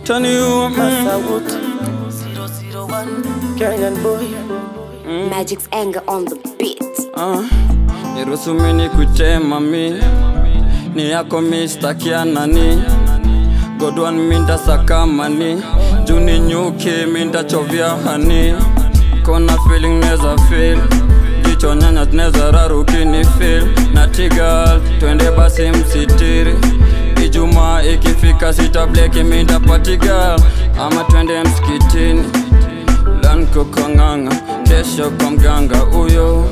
Itaniuma mm. Masawut 001 Kenyan boy Magic's anger on the beat. Ah, niruhusu mimi nikutema mi ni yako mi stakia nani godwan minda sakamani juni nyuki minda chovya hani kona feeling neza feel jicho nyanya neza rarukini feel na tigal twende basi msitiri Ijumaa ikifika sitableki minda patigal ama twende msikitini lanko kong'ang'a kesho kwa mganga huyo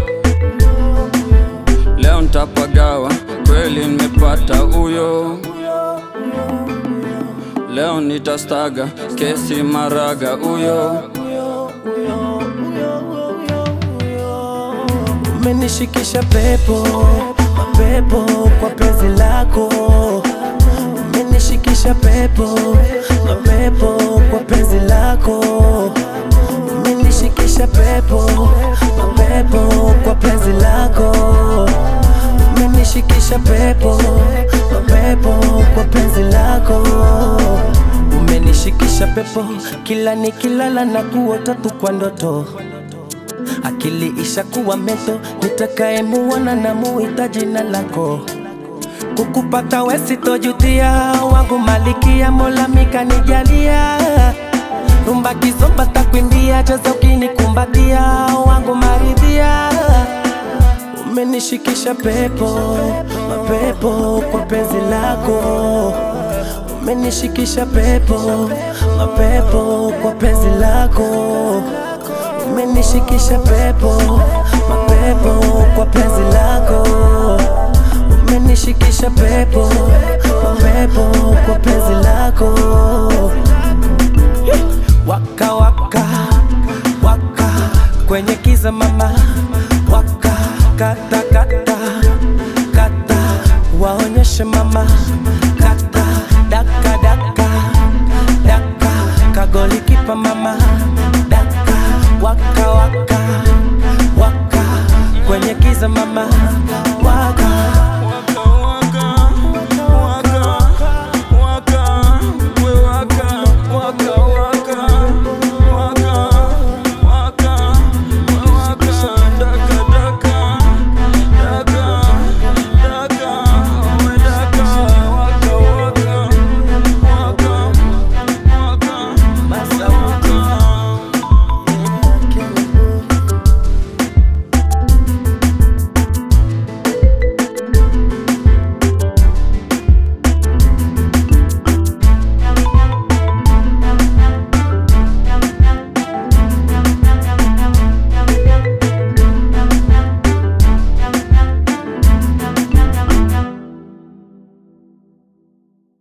leo ntapagawa kweli nimepata huyo leo nitastaga kesi maraga huyo Umenishikisha pepo mapepo kwa penzi lako Umenishikisha pepo mapepo kwa penzi lako Umenishikisha pepo mapepo kwa penzi lako Umenishikisha pepo mapepo kwa penzi lako Umenishikisha pepo kila nikilala na kuota tu kwa ndoto akili ishakuwa meto, nitakayemuona na muita jina lako. Kukupata we sitojutia, wangu malikia, Mola mikanijalia. Rumba kizomba takwimbia, cheza ukinikumbatia, wangu maridhia. Umenishikisha pepo, mapepo kwa penzi lako. Umenishikisha pepo, mapepo kwa penzi lako umenishikisha pepo mapepo kwa penzi lako umenishikisha pepo mapepo kwa penzi lako waka waka waka kwenye kiza mama waka kata kata kata waonyeshe mama kata daka daka daka kagoli kipa mama daka waka waka waka kwenye kiza mama waka